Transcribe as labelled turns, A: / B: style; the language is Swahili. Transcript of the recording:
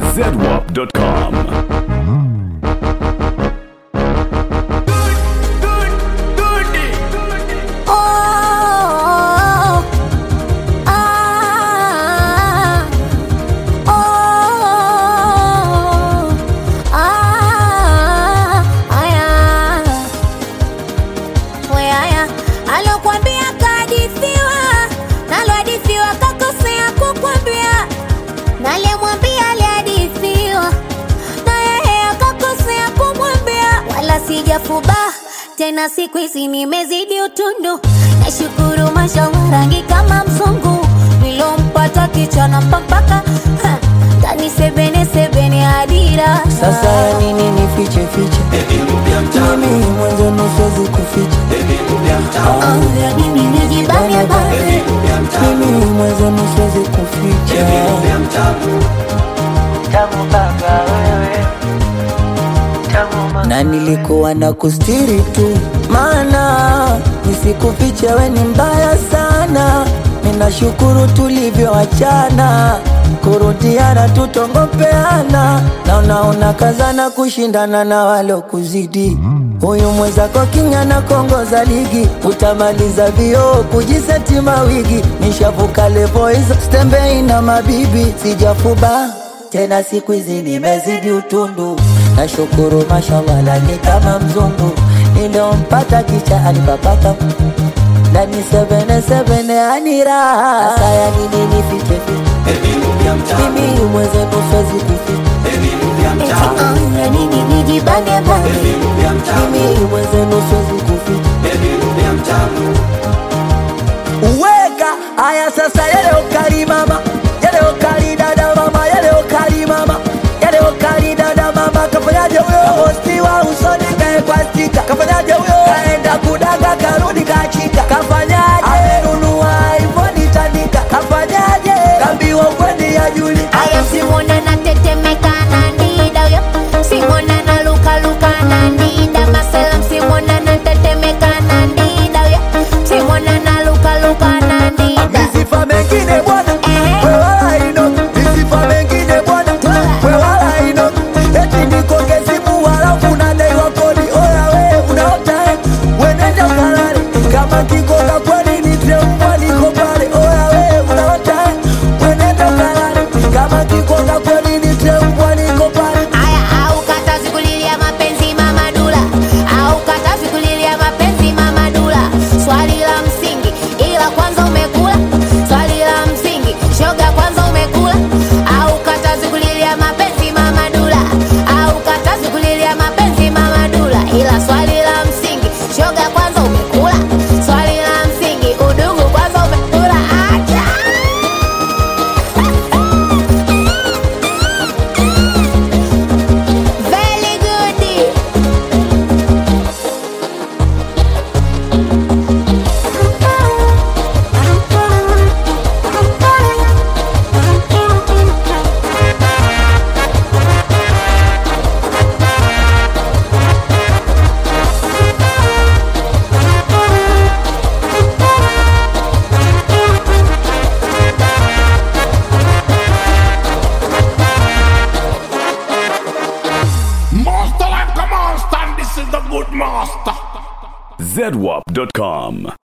A: zedwap.com.
B: Oh, ah, oh, ah, aya. We aya, alokwambia kahadithiwa, nalohadithiwa kakosea kukwambia, nalemwambia alihadithiwa, na yeye akakosea kumwambia, wala sijafuba tena, siku hizi nimezidi utundu, nashukuru mashallah, rangi kama mzungu, nilompata kichana mpaka tani sebene sebene adira
C: Sasa ya nini nifiche fiche? Mimi mwanzo nusuwezi kuficha.
B: Oh, ya nini nijibane bane
C: Mimi mwanzo nusuwezi kuficha. Tamu baba wewe. Na nilikuwa na kustiri tu, maana nisikufiche we ni mbaya sana. Ninashukuru tulivyoachana, kurudiana tutongopeana, na unaona kazana kushindana na walokuzidi. Huyu mwenzako king'ana kongoza ligi, utamaliza vioo kujiseti mawigi. Nishavuka levo hizo, stembei na mabibi, sijafuba tena siku hizi nimezidi utundu, nashukuru mashallah, lani kama mzungu niliompata kicha alipapaka ndani sebene sebene aniraha. Sasa ya nini nifiche fiche? Mimi mwenzenu siwezi kuficha,
B: Eti, oh, ya nini nijibane bane
C: mimi mwenzenu siwezi kuficha. Uweka haya sasa, yale ukali mama, yale ukali dada mama, yale ukali mama, yale ukali dada mama, kafanyaje huyo? Kapostiwa usoni kaekwa stika, kafanyaje huyo? Kaenda kudaga karudi kachika, kafanyaje? Amenunua iPhone tandika, kafanyaje? Kambiwa kweli ya juli
B: Aya simona na tetemeka na ndida yo Simona na luka luka na ndida Masalam simona na tetemeka na ndida yo Simona na luka luka na ndida
C: Visifa mengine bwana,
B: Eh.
C: we wala ino. Visifa mengine bwana, we wala ino. Eti nikoke simu halafu unadaiwa kodi. Oya we, unaota eh? We nenda ukalale. Kama kikoka kweli nitie mbwa niko pale. Oya we, unaota eh? We nenda ukalale. Kama kikoka kweli nitie mbwa niko pale.
B: Aya au katazi kulilia mapenzi mama dula Au katazi kulilia mapenzi mama dula Swali la msingi ila kwanza umekula Swali la msingi shoga kwanza umekula Au katazi kulilia mapenzi mama dula Au katazi kulilia mapenzi mama dula Ila swali la msingi shoga kwanza umekula Swali la msingi udugu kwanza umekula Acha Very good
A: Master like a monster, and this is the good master. zedwap.com.